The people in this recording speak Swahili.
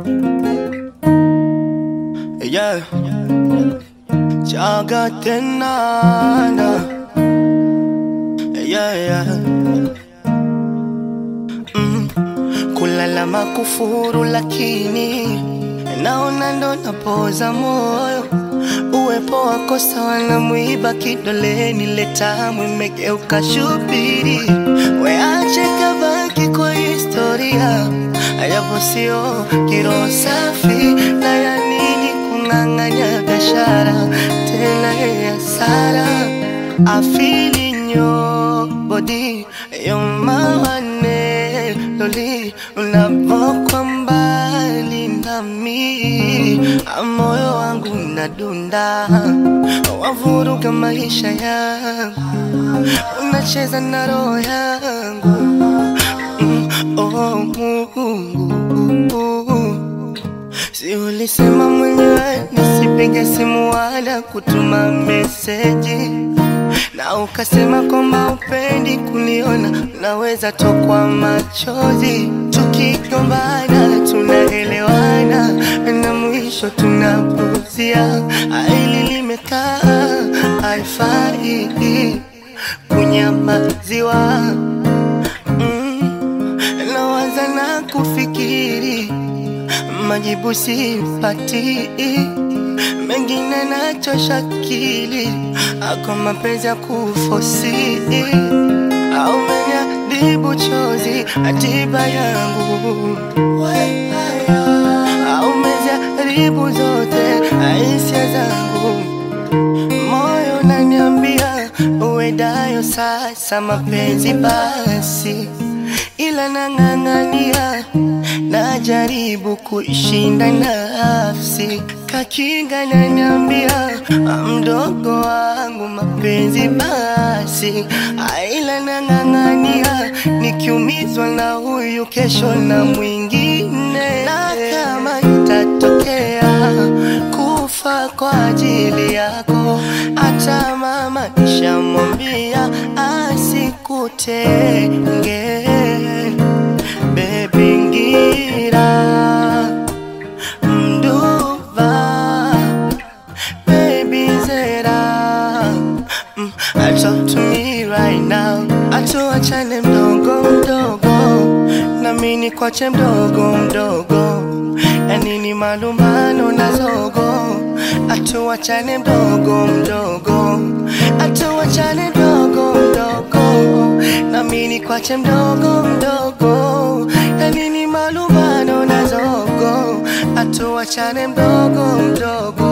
Yeah. Chaga tenana. Yeah, yeah. Mm. Kulala makufuru lakini naona ndo napoza moyo. Uwepo wako sawa na mwiba kidoleni, letamu imegeuka shubiri. Weache kabaki kwa historia, hayapo sio kiroho safi na ya nini kung'ang'anya biashara tena ya hasara. I feel in your body, you're my one loli unapokwa mbali nami, moyo wangu unadunda, wavuruga maisha yangu, unacheza na roho yangu mm, oh, Mungu Si ulisema mwenyewe nisipige simu wala kutuma meseji, na ukasema kwamba upendi kuniona, naweza tokwa machozi. Tukigombana tunaelewana, na mwisho tunapuzia. Hili limekaa haifai kunyamaziwa. Mm, nawaza na kufikiri majibu sipati, mengine nachosha akili, ako mapenzi ya kufosi au meniadibu chozi atiba yangu au meziharibu zote hisia zangu, moyo naniambia uwedayo sasa mapenzi basi, ila nang'ang'ania najaribu kuishinda nafsi, kakinga naniambia mdogo wangu mapenzi basi, aila nang'ang'ania nikiumizwa na huyu kesho na mwingine, na kama itatokea kufa kwa ajili yako, hata mama nishamwambia asikutenge Baby ngira mduva Baby zera mm, Talk to me right now Atuachane mdogo mdogo Nami nikwache mdogo mdogo Yanini malumbano na zogo Atuachane mdogo mdogo Atuachane mdogo mdogo Nami nikwache mdogo mdogo Yanini malumbano na zogo Atuachane mdogo mdogo